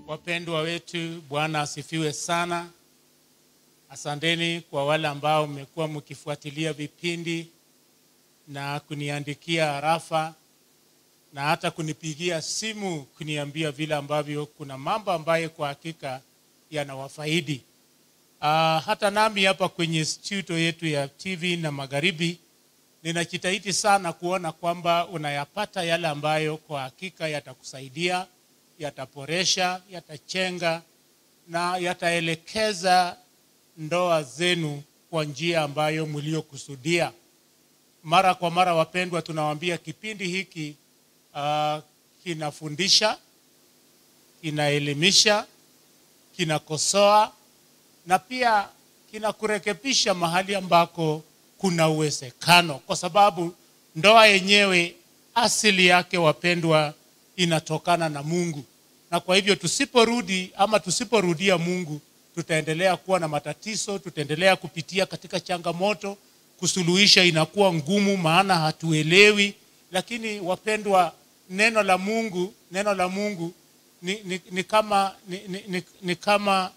Wapendwa wetu, Bwana asifiwe sana. Asanteni kwa wale ambao mmekuwa mkifuatilia vipindi na kuniandikia harafa na hata kunipigia simu kuniambia vile ambavyo kuna mambo ambayo kwa hakika yanawafaidi. Uh, hata nami hapa kwenye studio yetu ya TV na Magharibi ninajitahidi sana kuona kwamba unayapata yale ambayo kwa hakika yatakusaidia, yataboresha, yatachenga na yataelekeza ndoa zenu kwa njia ambayo mliokusudia. Mara kwa mara, wapendwa, tunawaambia kipindi hiki uh, kinafundisha, kinaelimisha, kinakosoa na pia kinakurekebisha mahali ambako kuna uwezekano, kwa sababu ndoa yenyewe asili yake, wapendwa, inatokana na Mungu, na kwa hivyo tusiporudi ama tusiporudia Mungu tutaendelea kuwa na matatizo, tutaendelea kupitia katika changamoto, kusuluhisha inakuwa ngumu, maana hatuelewi. Lakini wapendwa, neno la Mungu, neno la Mungu ni, ni, ni kama, ni, ni, ni, ni kama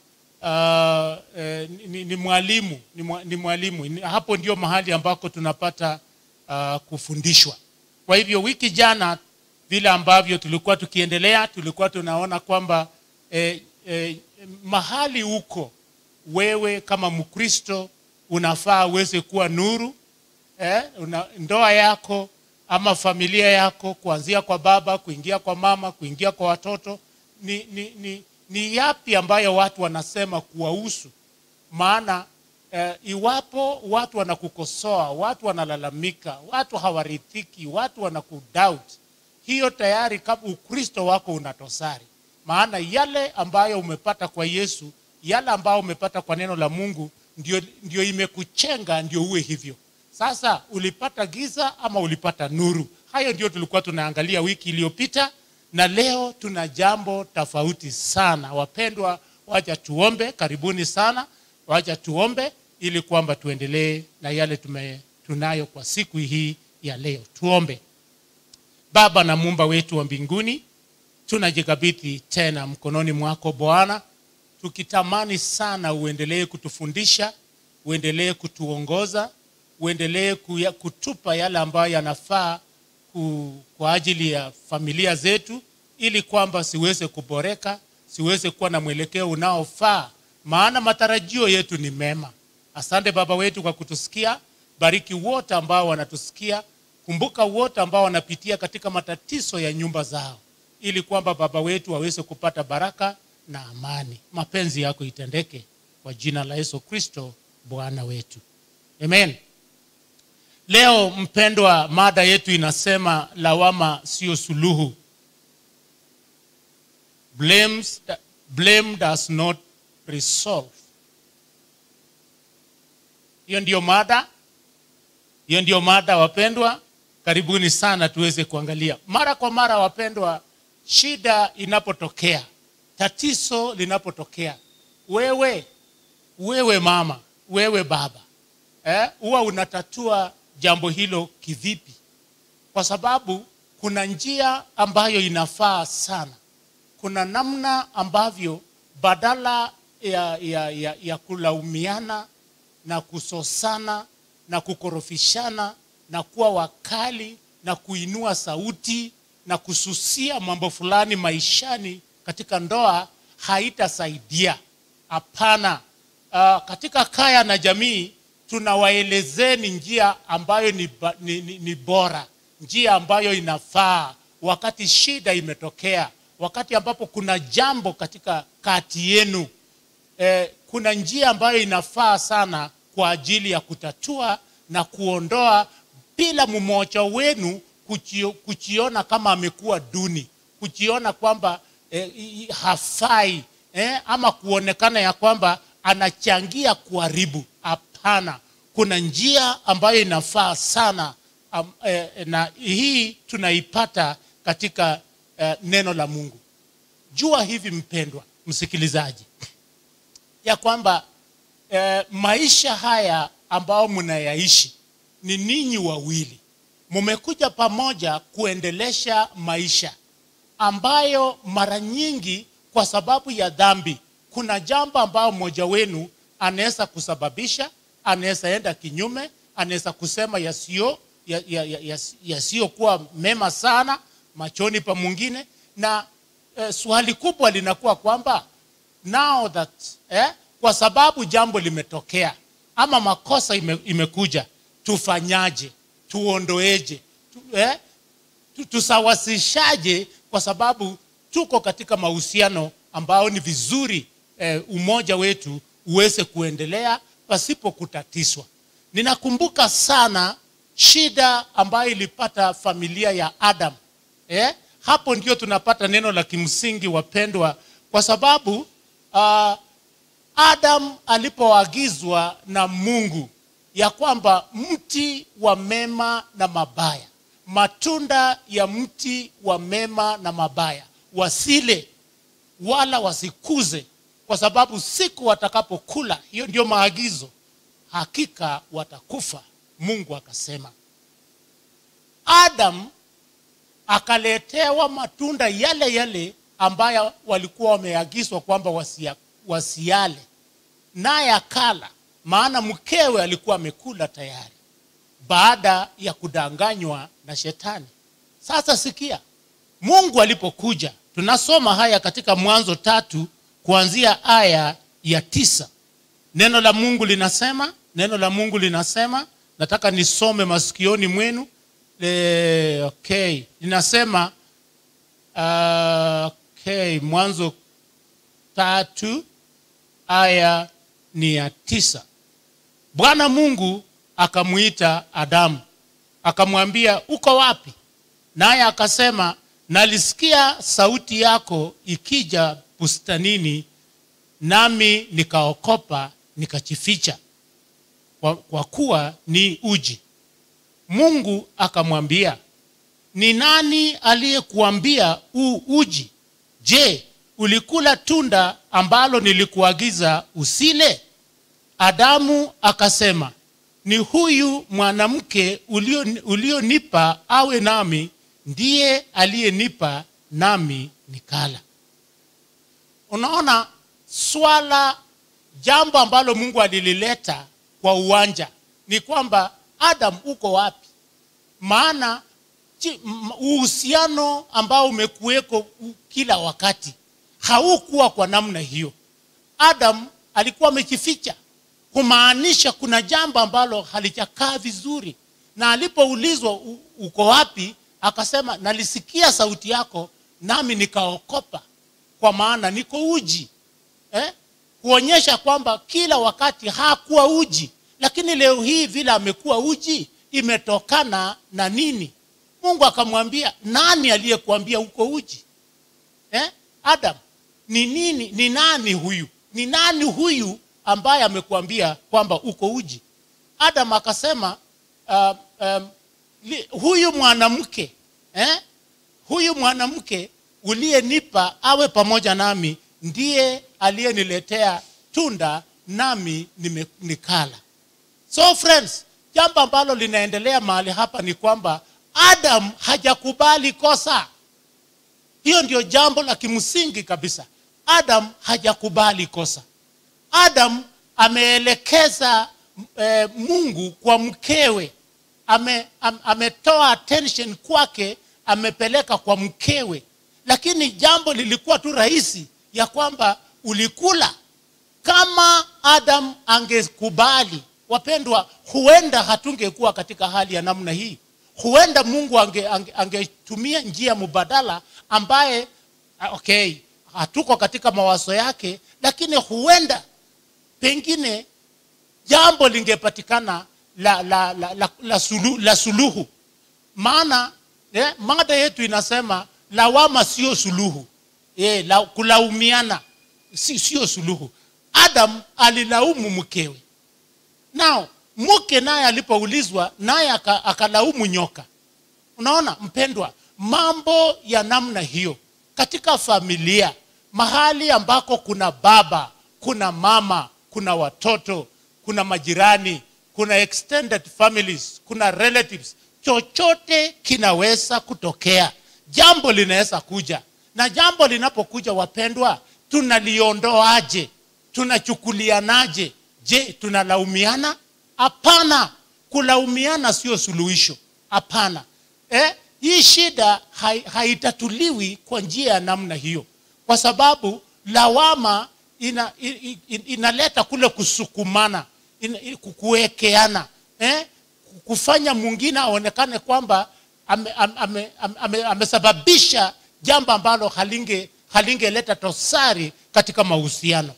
uh, eh, ni, ni mwalimu ni, mwa, ni mwalimu ni, hapo ndio mahali ambako tunapata uh, kufundishwa. Kwa hivyo wiki jana vile ambavyo tulikuwa tukiendelea, tulikuwa tunaona kwamba eh, eh, mahali huko wewe kama Mkristo unafaa uweze kuwa nuru eh, una, ndoa yako ama familia yako kuanzia kwa baba kuingia kwa mama kuingia kwa watoto ni, ni, ni, ni yapi ambayo watu wanasema kuwahusu maana eh, iwapo watu wanakukosoa watu wanalalamika watu hawarithiki watu wanakudoubt hiyo tayari kama ukristo wako unatosari maana yale ambayo umepata kwa yesu yale ambayo umepata kwa neno la mungu ndio, ndio imekuchenga ndio uwe hivyo sasa ulipata giza ama ulipata nuru hayo ndio tulikuwa tunaangalia wiki iliyopita na leo tuna jambo tofauti sana wapendwa wacha tuombe karibuni sana wacha tuombe ili kwamba tuendelee na yale tume, tunayo kwa siku hii ya leo tuombe baba na muumba wetu wa mbinguni tunajikabidhi tena mkononi mwako bwana tukitamani sana uendelee kutufundisha uendelee kutuongoza uendelee kuya- kutupa yale ambayo yanafaa ku, kwa ajili ya familia zetu ili kwamba siweze kuboreka siweze kuwa na mwelekeo unaofaa maana matarajio yetu ni mema asante baba wetu kwa kutusikia bariki wote ambao wanatusikia kumbuka wote ambao wanapitia katika matatizo ya nyumba zao ili kwamba baba wetu waweze kupata baraka na amani mapenzi yako itendeke kwa jina la yesu kristo bwana wetu amen leo mpendwa mada yetu inasema lawama sio suluhu Blames, blame does not resolve hiyo ndiyo mada hiyo ndiyo mada wapendwa karibuni sana tuweze kuangalia mara kwa mara wapendwa shida inapotokea tatizo linapotokea wewe wewe mama wewe baba eh, huwa unatatua jambo hilo kivipi kwa sababu kuna njia ambayo inafaa sana kuna namna ambavyo badala ya, ya, ya, ya kulaumiana na kusosana na kukorofishana na kuwa wakali na kuinua sauti na kususia mambo fulani maishani katika ndoa haitasaidia hapana uh, katika kaya na jamii tunawaelezeni njia ambayo ni, ba- ni, ni, ni bora njia ambayo inafaa wakati shida imetokea wakati ambapo kuna jambo katika kati yenu eh, kuna njia ambayo inafaa sana kwa ajili ya kutatua na kuondoa bila mmoja wenu kuchio, kuchiona kama amekuwa duni kujiona kwamba eh, i- i- hafai eh, ama kuonekana ya kwamba anachangia kuharibu hapana kuna njia ambayo inafaa sana um, eh, na hii tunaipata katika eh, neno la mungu jua hivi mpendwa msikilizaji ya kwamba eh, maisha haya ambao mnayaishi ni ninyi wawili mmekuja pamoja kuendelesha maisha ambayo mara nyingi kwa sababu ya dhambi kuna jambo ambayo mmoja wenu anaweza kusababisha anaweza enda kinyume anaweza kusema yasiyo yasiyokuwa ya, ya, yasiyokuwa mema sana machoni pa mwingine na eh, swali kubwa linakuwa kwamba now that eh, kwa sababu jambo limetokea ama makosa ime, imekuja tufanyaje tuondoeje tu, eh, tu- tusawasishaje kwa sababu tuko katika mahusiano ambao ni vizuri eh, umoja wetu uweze kuendelea pasipo kutatizwa ninakumbuka sana shida ambayo ilipata familia ya adam eh? hapo ndio tunapata neno la kimsingi wapendwa kwa sababu uh, adam alipoagizwa na mungu ya kwamba mti wa mema na mabaya matunda ya mti wa mema na mabaya wasile wala wasikuze kwa sababu siku watakapokula hiyo ndio maagizo hakika watakufa mungu akasema adam akaletewa matunda yale yale ambayo walikuwa wameagizwa kwamba wasia, wasiale naye akala maana mkewe alikuwa amekula tayari baada ya kudanganywa na shetani sasa sikia mungu alipokuja tunasoma haya katika mwanzo tatu kuanzia aya ya tisa neno la mungu linasema neno la mungu linasema nataka nisome masikioni mwenu e, okay linasema uh, okay mwanzo tatu aya ni ya tisa bwana mungu akamwita adamu akamwambia uko wapi naye akasema nalisikia sauti yako ikija bustanini nami nikaokopa nikachificha kwa, kwa kuwa ni uji mungu akamwambia ni nani aliyekuambia u uji je ulikula tunda ambalo nilikuagiza usile adamu akasema ni huyu mwanamke ulionipa ulio ulionipa awe nami ndiye aliyenipa nami nikala unaona swala jambo ambalo mungu alilileta kwa uwanja ni kwamba adam uko wapi maana chi- m- uhusiano ambao umekuweko u- kila wakati haukuwa kwa namna hiyo adam alikuwa amejificha kumaanisha kuna jambo ambalo halijakaa vizuri na alipoulizwa "U- uko wapi akasema nalisikia sauti yako nami nikaokopa kwa maana niko uji eh? kuonyesha kwamba kila wakati hakuwa uji lakini leo hii vile amekuwa uji imetokana na nini mungu akamwambia nani aliyekuambia uko uji eh? adam ni nini ni nani huyu ni nani huyu ambaye amekuambia kwamba uko uji adam akasema uh, um, li, huyu mwanamke eh? huyu mwanamke uliyenipa awe pamoja nami ndiye aliyeniletea tunda nami nime- nikala so friends jambo ambalo linaendelea mahali hapa ni kwamba adam hajakubali kosa hiyo ndio jambo la kimsingi kabisa adam hajakubali kosa adam ameelekeza e, mungu kwa mkewe ame, am, ametoa attention kwake amepeleka kwa mkewe lakini jambo lilikuwa tu rahisi ya kwamba ulikula kama adam angekubali wapendwa huenda hatungekuwa katika hali ya namna hii huenda mungu angetumia ange, ange angetumia njia mubadala ambaye ah, okay hatuko katika mawazo yake lakini huenda pengine jambo lingepatikana la, la, la, la, la, sulu, la suluhu maana eh, mada yetu inasema lawama sio suluhu eh, la, kulaumiana si, sio suluhu adam alilaumu mkewe nao mke naye alipoulizwa naye aka- akalaumu nyoka unaona mpendwa mambo ya namna hiyo katika familia mahali ambako kuna baba kuna mama kuna watoto kuna majirani kuna extended families kuna relatives chochote kinaweza kutokea jambo linaweza kuja na jambo linapokuja wapendwa tunaliondoaje tunachukulianaje je tunalaumiana hapana kulaumiana sio suluhisho hapana eh, hii shida hai, haitatuliwi kwa njia ya namna hiyo kwa sababu lawama ina, in, in, inaleta kule kusukumana ina, in, kuwekeana eh? kufanya mwingine aonekane kwamba amesababisha ame, ame, ame, amesababisha jambo ambalo halinge halingeleta tosari katika mahusiano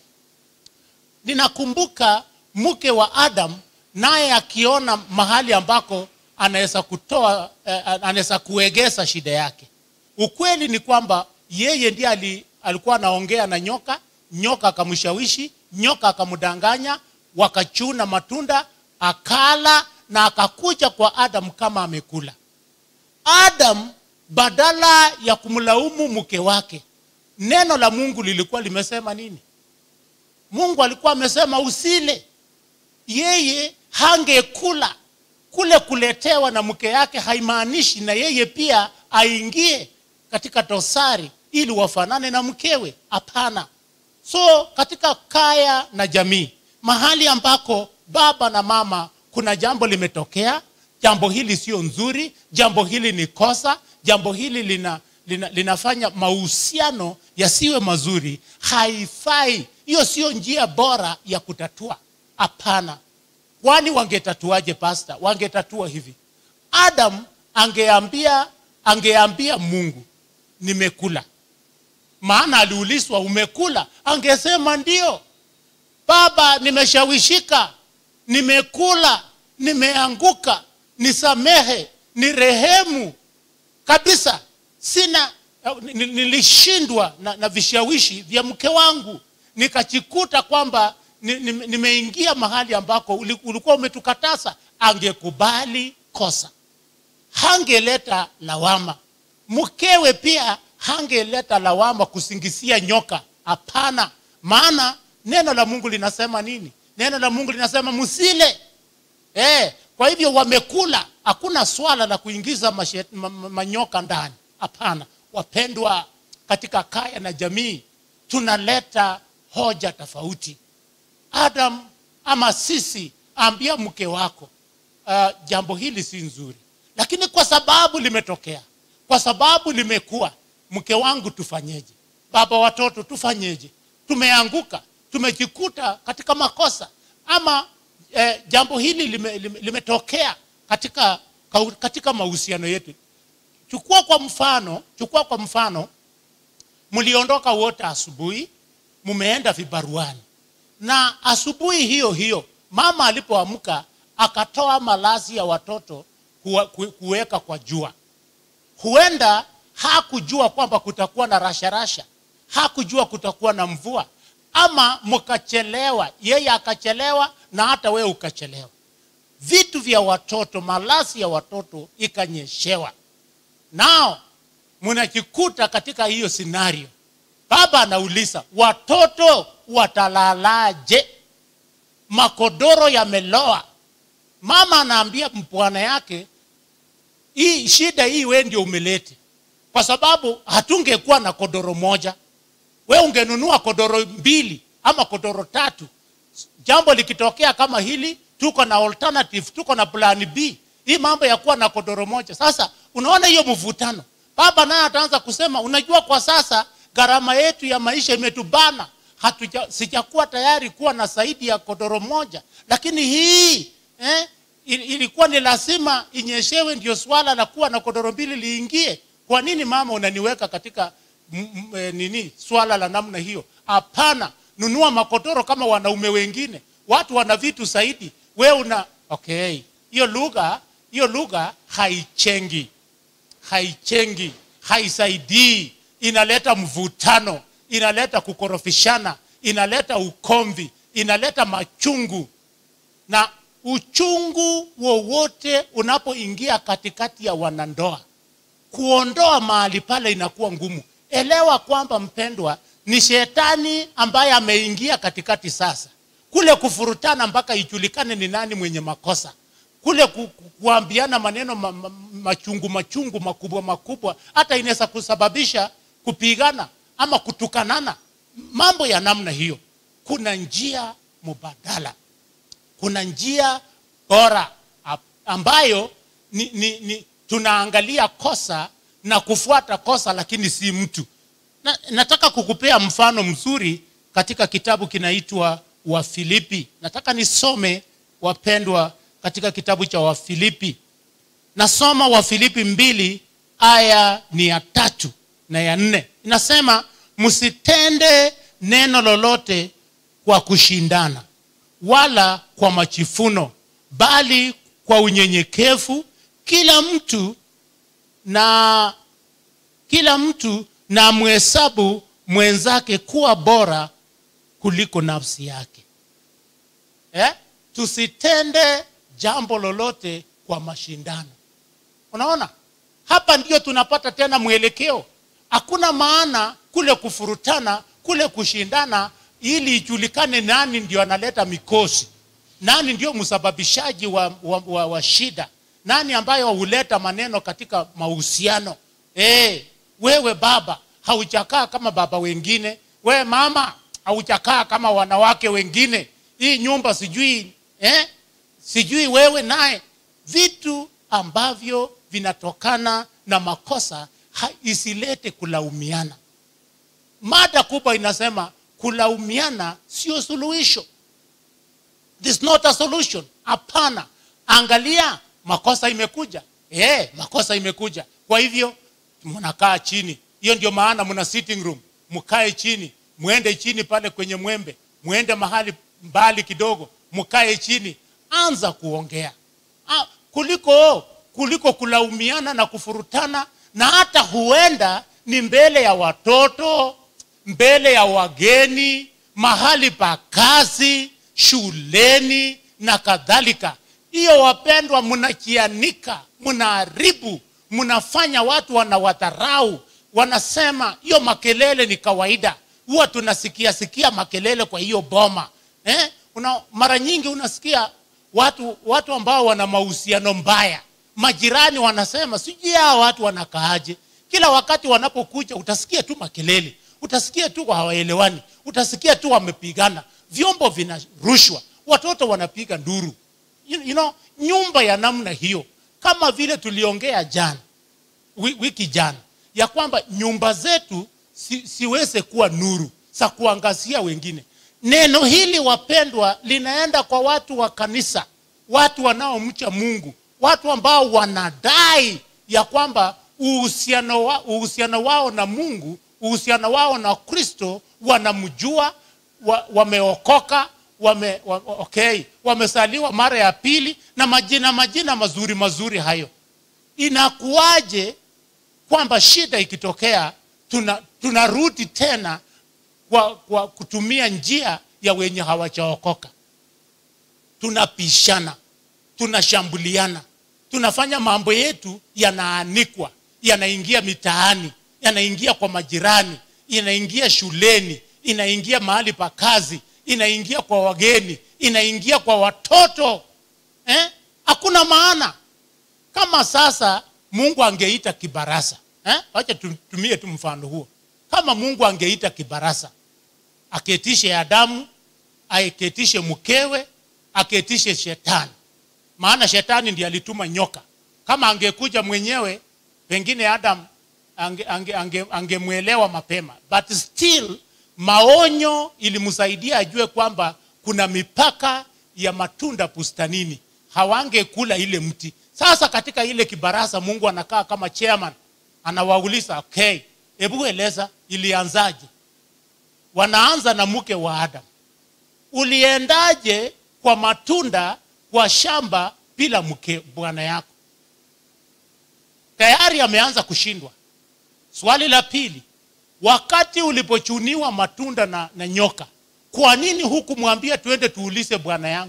ninakumbuka mke wa adam naye akiona mahali ambako anaweza kutoa eh, anaweza kuegeza shida yake ukweli ni kwamba yeye ndiye ali, alikuwa anaongea na nyoka nyoka akamshawishi nyoka akamdanganya wakachuna matunda akala na akakuja kwa adam kama amekula adam badala ya kumlaumu mke wake neno la mungu lilikuwa limesema nini mungu alikuwa amesema usile yeye hangekula kule kuletewa na mke yake haimaanishi na yeye pia aingie katika dosari ili wafanane na mkewe hapana so katika kaya na jamii mahali ambako baba na mama kuna jambo limetokea jambo hili sio nzuri jambo hili ni kosa jambo hili lina, lina, linafanya mahusiano yasiwe mazuri haifai hiyo sio njia bora ya kutatua hapana kwani wangetatuaje pasta wangetatua hivi adam angeambia angeambia mungu nimekula maana aliulizwa umekula angesema ndio baba nimeshawishika nimekula nimeanguka nisamehe ni rehemu kabisa sina nilishindwa na, na vishawishi vya mke wangu nikajikuta kwamba nimeingia ni, ni mahali ambako ulikuwa umetukatasa angekubali kosa hangeleta lawama mkewe pia hangeleta lawama kusingisia nyoka hapana maana neno la mungu linasema nini neno la mungu linasema msile eh, kwa hivyo wamekula hakuna swala la kuingiza mashet, ma, ma, manyoka ndani hapana wapendwa katika kaya na jamii tunaleta hoja tofauti adam ama sisi ambia mke wako uh, jambo hili si nzuri lakini kwa sababu limetokea kwa sababu limekuwa mke wangu tufanyeje baba watoto tufanyeje tumeanguka tumejikuta katika makosa ama eh, jambo hili lime, lime, limetokea katika katika mahusiano yetu chukua kwa mfano chukua kwa mfano mliondoka wote asubuhi mumeenda vibaruani na asubuhi hiyo hiyo mama alipoamka akatoa malazi ya watoto kuweka kwa jua huenda hakujua kwamba kutakuwa na rasharasha hakujua kutakuwa na mvua ama mkachelewa yeye akachelewa na hata wewe ukachelewa vitu vya watoto malazi ya watoto ikanyeshewa nao mnajikuta katika hiyo scenario baba anauliza watoto watalalaje makodoro yameloa mama anaambia mpwana yake hii shida hii we ndio umelete kwa sababu hatungekuwa na kodoro moja we ungenunua kodoro mbili ama kodoro tatu jambo likitokea kama hili tuko na alternative tuko na plan b hii mambo ya kuwa na kodoro moja sasa unaona hiyo mvutano baba naye ataanza kusema unajua kwa sasa gharama yetu ya maisha imetubana hatuja sijakuwa tayari kuwa na zaidi ya kodoro moja lakini hii eh, ilikuwa ni lazima inyeshewe ndio swala la kuwa na kodoro mbili liingie kwa nini mama unaniweka katika m, m, e, nini swala la namna hiyo hapana nunua makodoro kama wanaume wengine watu wana vitu zaidi we una okay hiyo lugha hiyo lugha haichengi haichengi haisaidii inaleta mvutano inaleta kukorofishana inaleta ukomvi inaleta machungu na uchungu wowote unapoingia katikati ya wanandoa kuondoa mahali pale inakuwa ngumu elewa kwamba mpendwa ni shetani ambaye ameingia katikati sasa kule kufurutana mpaka ijulikane ni nani mwenye makosa kule ku, ku, kuambiana maneno ma, ma, machungu machungu makubwa makubwa hata inaweza kusababisha kupigana ama kutukanana mambo ya namna hiyo kuna njia mubadala kuna njia bora ap- ambayo ni, ni, ni tunaangalia kosa na kufuata kosa lakini si mtu na, nataka kukupea mfano mzuri katika kitabu kinaitwa wafilipi nataka nisome wapendwa katika kitabu cha wafilipi nasoma wafilipi mbili aya ni ya tatu na ya nne inasema msitende neno lolote kwa kushindana wala kwa machifuno bali kwa unyenyekevu kila mtu na kila mtu na mhesabu mwenzake kuwa bora kuliko nafsi yake eh? tusitende jambo lolote kwa mashindano unaona hapa ndio tunapata tena mwelekeo hakuna maana kule kufurutana kule kushindana ili ijulikane nani ndio analeta mikosi nani ndio msababishaji wa, wa, wa, wa shida nani ambayo huleta maneno katika mahusiano hey, wewe baba haujakaa kama baba wengine wewe mama haujakaa kama wanawake wengine hii nyumba sijui eh? sijui wewe naye vitu ambavyo vinatokana na makosa ha, isilete kulaumiana mada kubwa inasema kulaumiana sio suluhisho This is not a solution hapana angalia makosa imekuja eh makosa imekuja kwa hivyo mnakaa chini hiyo ndio maana mna sitting room mkae chini mwende chini pale kwenye mwembe mwende mahali mbali kidogo mkae chini anza kuongea ah, kuliko kuliko kulaumiana na kufurutana na hata huenda ni mbele ya watoto mbele ya wageni mahali pa kazi shuleni na kadhalika hiyo wapendwa mnakianika mnaharibu mnafanya watu wanawadharau wanasema hiyo makelele ni kawaida huwa tunasikia sikia makelele kwa hiyo boma eh? Una, mara nyingi unasikia watu watu ambao wana mahusiano mbaya majirani wanasema sijui hao watu wanakaaje kila wakati wanapokuja utasikia tu makelele utasikia tu hawaelewani utasikia tu wamepigana vyombo vinarushwa watoto wanapiga nduru you, you know, nyumba ya namna hiyo kama vile tuliongea jana wi- wiki jana ya kwamba nyumba zetu si, siweze kuwa nuru za kuangazia wengine neno hili wapendwa linaenda kwa watu wa kanisa watu wanaomcha mungu watu ambao wanadai ya kwamba uhusiano, wa, uhusiano wao na mungu uhusiano wao na kristo wanamjua wa, wameokoka wame, wa, okay, wamesaliwa mara ya pili na majina majina mazuri mazuri hayo inakuwaje kwamba shida ikitokea tuna tunarudi tena kwa, kwa kutumia njia ya wenye hawajaokoka tunapishana tunashambuliana tunafanya mambo yetu yanaanikwa yanaingia mitaani yanaingia kwa majirani inaingia shuleni inaingia mahali pa kazi inaingia kwa wageni inaingia kwa watoto eh? hakuna maana kama sasa mungu angeita kibarasa eh? wacha tutumie tu mfano huo kama mungu angeita kibarasa aketishe adamu aketishe mkewe aketishe shetani maana shetani ndiye alituma nyoka kama angekuja mwenyewe pengine adam angemwelewa ange, ange, angemwelewa mapema but still maonyo ilimsaidia ajue kwamba kuna mipaka ya matunda bustanini hawangekula ile mti sasa katika ile kibarasa mungu anakaa kama chairman anawauliza okay hebu eleza ilianzaje wanaanza na mke wa adam uliendaje kwa matunda kwa shamba bila mke bwana yako tayari ameanza kushindwa swali la pili wakati ulipochuniwa matunda na, na nyoka kwa nini hukumwambia tuende tuulize bwana yangu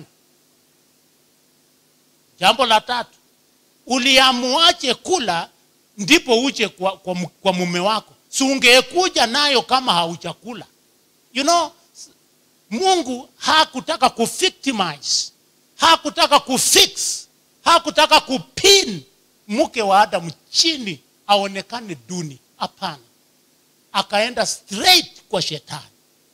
jambo la tatu uliamuache kula ndipo uje kwa, kwa, kwa mume wako si ungekuja nayo kama haujakula you know mungu hakutaka kuvictimize hakutaka kufix hakutaka kupin mke wa adamu chini aonekane duni hapana akaenda straight kwa shetani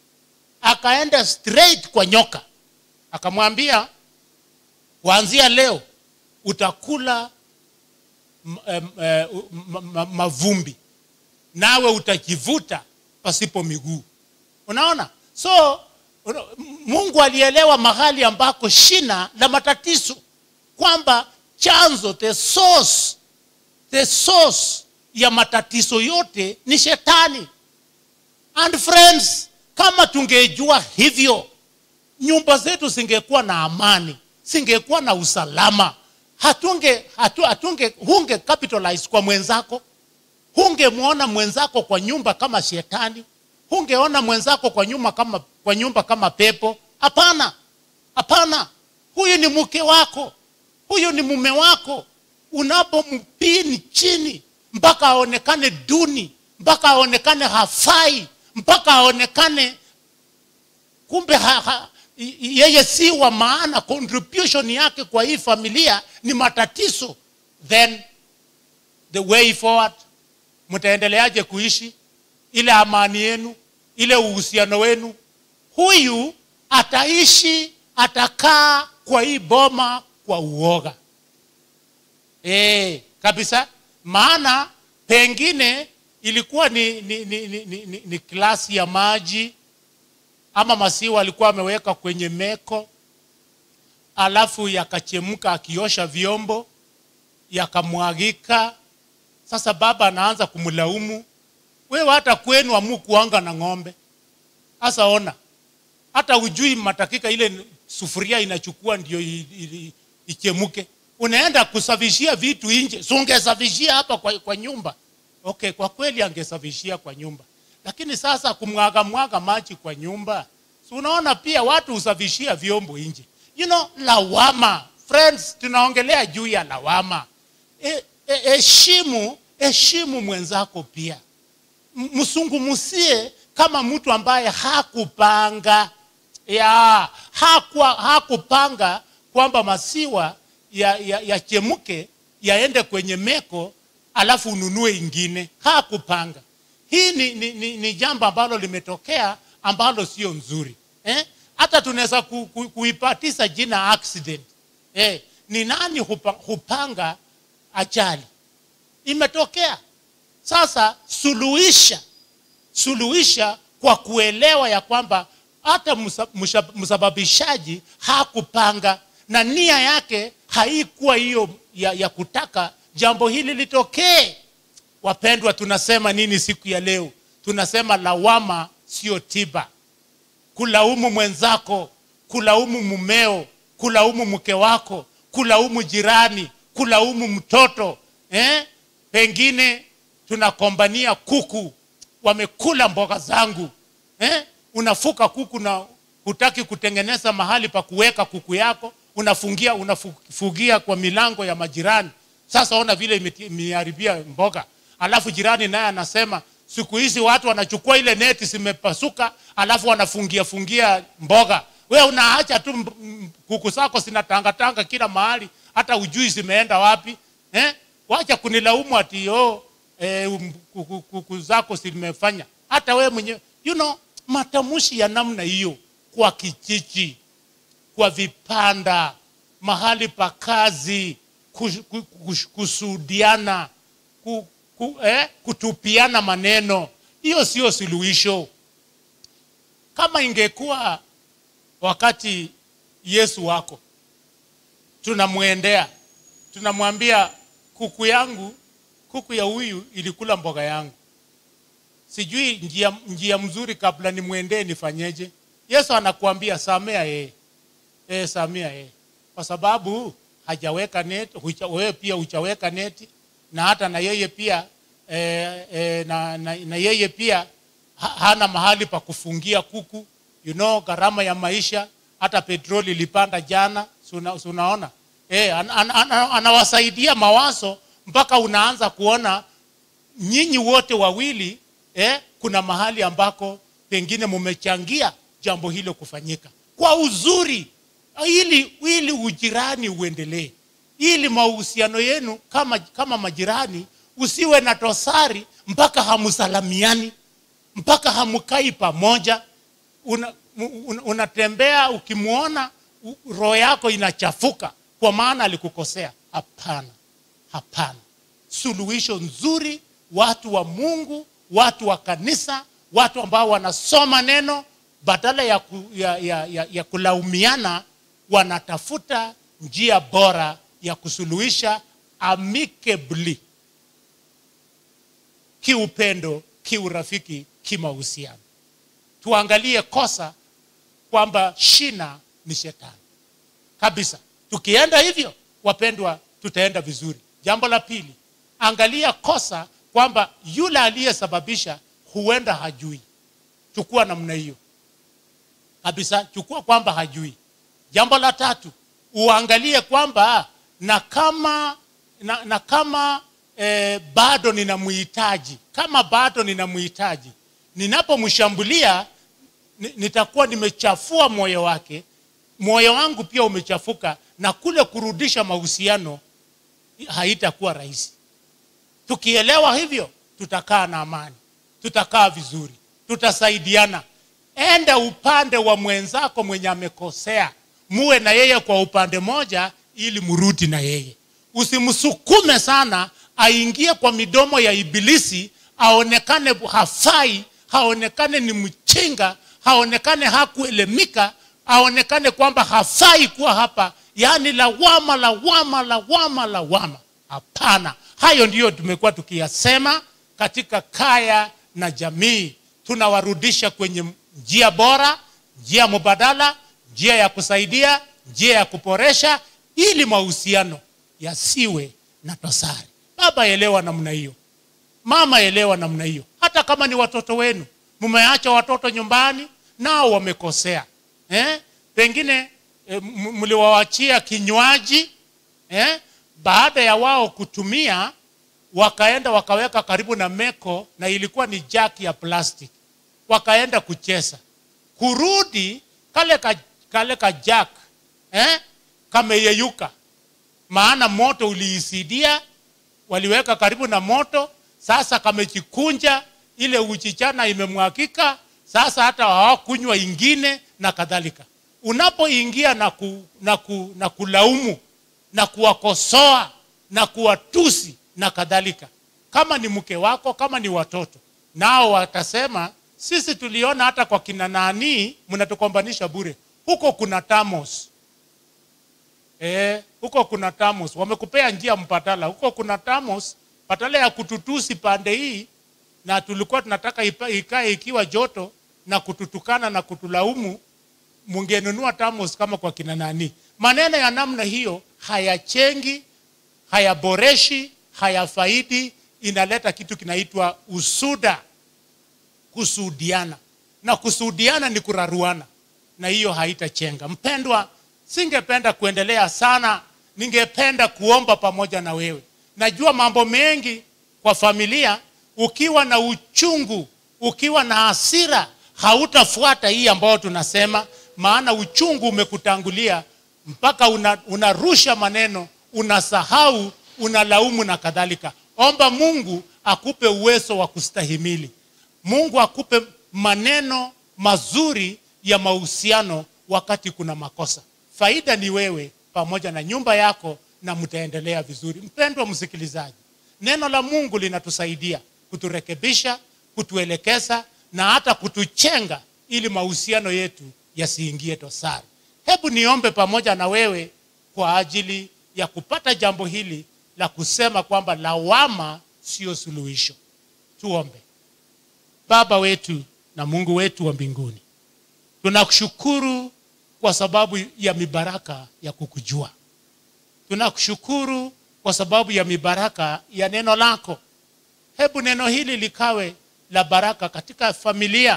akaenda straight kwa nyoka akamwambia kuanzia leo utakula m- em, eh, ma- ma- mavumbi nawe utajivuta pasipo miguu unaona so una- mungu alielewa mahali ambako shina la matatizo kwamba chanzo the source the source ya matatizo yote ni shetani and friends kama tungejua hivyo nyumba zetu zingekuwa na amani zingekuwa na usalama hatunge hatu, hatunge hunge capitalize kwa mwenzako hungemwona mwenzako kwa nyumba kama shetani hungeona mwenzako kwa nyumba kama, kwa nyumba kama pepo hapana hapana huyu ni mke wako huyu ni mume wako unapompini chini mpaka aonekane duni mpaka aonekane hafai mpaka aonekane kumbe ha, ha, y- yeye si wa maana contribution yake kwa hii familia ni matatizo then the way forward mtaendeleaje kuishi ile amani yenu ile uhusiano wenu huyu ataishi atakaa kwa hii boma kwa uoga e, kabisa maana pengine ilikuwa ni, ni, ni, ni, ni, ni, ni klasi ya maji ama masiwa alikuwa ameweka kwenye meko alafu yakachemka akiosha vyombo yakamwagika sasa baba anaanza kumlaumu wewe hata kwenu amu kuanga na ng'ombe sasa ona hata ujui matakika ile sufuria inachukua ndio i- i- ichemuke unaenda kusafishia vitu nje si ungesafishia hapa kwa, kwa nyumba okay kwa kweli angesafishia kwa nyumba lakini sasa kumwaga mwaga maji kwa nyumba si unaona pia watu husafishia vyombo nje you know lawama friends tunaongelea juu ya lawama heshimu e, e, heshimu- heshimu mwenzako pia M- msungumusie kama mtu ambaye hakupanga ya hakuwa, hakupanga kwamba masiwa yachemke ya, yachemke, yaende kwenye meko alafu ununue ingine hakupanga hii ni, ni, ni, ni jambo ambalo limetokea ambalo sio nzuri eh? hata tunaweza ku, ku, kuipatisa jina accident eh? ni nani hupa, hupanga ajali imetokea sasa suluhisha suluhisha kwa kuelewa ya kwamba hata msa- msha- msababishaji hakupanga na nia yake haikuwa hiyo ya, ya kutaka jambo hili litokee wapendwa tunasema nini siku ya leo tunasema lawama sio tiba kulaumu mwenzako kulaumu mumeo kulaumu mke wako kulaumu jirani kulaumu mtoto eh? pengine tunakombania kuku wamekula mboga zangu eh? unafuka kuku na hutaki kutengeneza mahali pa kuweka kuku yako unafungia unafugia kwa milango ya majirani sasa ona vile imeti- imeharibia mboga alafu jirani naye anasema siku hizi watu wanachukua ile neti zimepasuka alafu wanafungia fungia mboga we unaacha tu mb- m- kuku zako zinatangatanga kila mahali hata ujui zimeenda wapi eh? wacha kunilaumu ati oh, eh, um, kuku, kuku zako zimefanya hata we mwenyewe you know matamshi ya namna hiyo kwa kijiji kwa vipanda mahali pa kazi kush- ku- kush- kusudiana ku, ku, eh, kutupiana maneno hiyo sio suluhisho kama ingekuwa wakati yesu wako tunamwendea tunamwambia kuku yangu kuku ya huyu ilikula mboga yangu sijui njia, njia mzuri kabla nimwendee nifanyeje yesu anakuambia samea yeye e, samea yeye kwa sababu hajaweka neti hucha, wewe pia huchaweka neti na hata na yeye pia e, e, na, na, na yeye pia ha, hana mahali pa kufungia kuku you know gharama ya maisha hata petroli ilipanda jana si una- si unaona e, an, an, an, anawasaidia mawazo mpaka unaanza kuona nyinyi wote wawili eh, kuna mahali ambako pengine mumechangia jambo hilo kufanyika kwa uzuri ili ili ujirani uendelee ili mahusiano yenu kama kama majirani usiwe na tosari mpaka hamsalamiani mpaka hamkai pamoja Una, un, unatembea ukimwona u- roho yako inachafuka kwa maana alikukosea hapana hapana suluhisho nzuri watu wa mungu watu wa kanisa watu ambao wanasoma neno badala ya, ku, ya, ya, ya, ya kulaumiana wanatafuta njia bora ya kusuluhisha amicably kiupendo kiurafiki kimahusiano tuangalie kosa kwamba shina ni shetani kabisa tukienda hivyo wapendwa tutaenda vizuri jambo la pili angalia kosa kwamba yule aliyesababisha huenda hajui chukua namna hiyo kabisa chukua kwamba hajui jambo la tatu uangalie kwamba na kama na, na kama eh, bado ninamhitaji kama bado ninamhitaji ninapomshambulia ni- nitakuwa nimechafua moyo wake moyo wangu pia umechafuka na kule kurudisha mahusiano haitakuwa rahisi tukielewa hivyo tutakaa na amani tutakaa vizuri tutasaidiana enda upande wa mwenzako mwenye amekosea muwe na yeye kwa upande moja ili mrudi na yeye usimsukume sana aingie kwa midomo ya ibilisi aonekane hafai haonekane ni mchinga haonekane hakuelemika aonekane kwamba hafai kuwa hapa yaani lawama lawama lawama lawama hapana hayo ndiyo tumekuwa tukiyasema katika kaya na jamii tunawarudisha kwenye njia bora njia mubadala njia ya kusaidia njia ya kuboresha ili mahusiano yasiwe na dosari baba elewa namna hiyo mama elewa namna hiyo hata kama ni watoto wenu mmeacha watoto nyumbani nao wamekosea eh? pengine e, mliwaachia kinywaji eh? baada ya wao kutumia wakaenda wakaweka karibu na meko na ilikuwa ni jaki ya plastic wakaenda kucheza kurudi kale ka, kale ka jack eh? kameyeyuka maana moto uliisidia waliweka karibu na moto sasa kamejikunja ile uchichana imemwakika sasa hata hawakunywa ingine na kadhalika unapoingia na, ku, na, ku, na kulaumu na kuwakosoa na kuwatusi na kadhalika kama ni mke wako kama ni watoto nao watasema sisi tuliona hata kwa kina nanii mnatukombanisha bure huko kuna tamos e, huko kuna tamos wamekupea njia mpatala huko kuna tamos patala ya kututusi pande hii na tulikuwa tunataka ipa- ikae ikiwa joto na kututukana na kutulaumu mungenunua tamos kama kwa kina nani maneno ya namna hiyo hayachengi hayaboreshi hayafaidi inaleta kitu kinaitwa usuda kusudiana na kusudiana ni kuraruana na hiyo haitachenga mpendwa singependa kuendelea sana ningependa kuomba pamoja na wewe najua mambo mengi kwa familia ukiwa na uchungu ukiwa na hasira hautafuata hii ambayo tunasema maana uchungu umekutangulia mpaka una, unarusha maneno unasahau unalaumu na kadhalika omba mungu akupe uwezo wa kustahimili mungu akupe maneno mazuri ya mahusiano wakati kuna makosa faida ni wewe pamoja na nyumba yako na mtaendelea vizuri mpendwa msikilizaji neno la mungu linatusaidia kuturekebisha kutuelekeza na hata kutuchenga ili mahusiano yetu yasiingie dosari hebu niombe pamoja na wewe kwa ajili ya kupata jambo hili la kusema kwamba lawama sio suluhisho tuombe baba wetu na mungu wetu wa mbinguni tunakushukuru kwa sababu ya mibaraka ya kukujua tunakushukuru kwa sababu ya mibaraka ya neno lako hebu neno hili likawe la baraka katika familia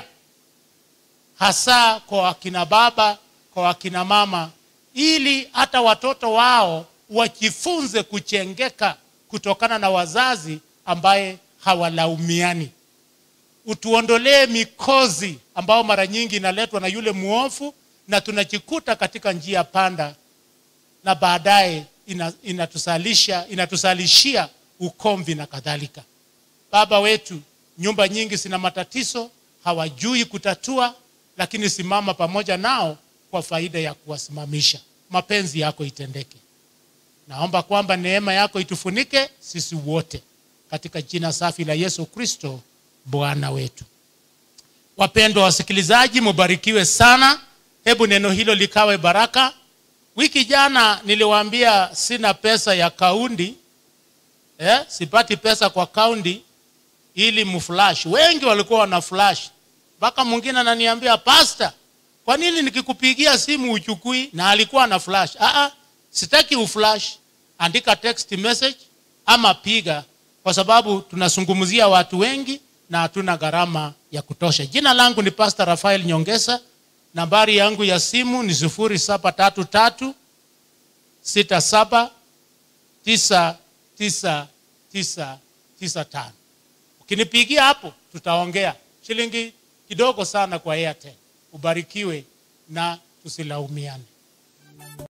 hasa kwa wakina baba kwa wakina mama ili hata watoto wao wajifunze kuchengeka kutokana na wazazi ambaye hawalaumiani utuondolee mikozi ambayo mara nyingi inaletwa na yule mwofu na tunajikuta katika njia panda na baadaye ina, inatusalisha inatusalishia ukomvi na kadhalika baba wetu nyumba nyingi zina matatizo hawajui kutatua lakini simama pamoja nao kwa faida ya kuwasimamisha mapenzi yako itendeke naomba kwamba neema yako itufunike sisi wote katika jina safi la yesu kristo bwana wetu wapendwa wasikilizaji mubarikiwe sana hebu neno hilo likawe baraka wiki jana niliwaambia sina pesa ya kaundi eh, sipati pesa kwa kaundi ili mflash wengi walikuwa wana flash mpaka mwingine ananiambia pasta kwa nini nikikupigia simu uchukui na alikuwa na flash Aa, sitaki uflash andika text message ama piga kwa sababu tunazungumzia watu wengi na hatuna gharama ya kutosha jina langu ni pastor rafael nyongesa nambari yangu ya simu ni sufuri saba tatu tatu sita saba tisa tisa tisa tisa tano ukinipigia hapo tutaongea shilingi kidogo sana kwa airtel ubarikiwe na tusilaumiane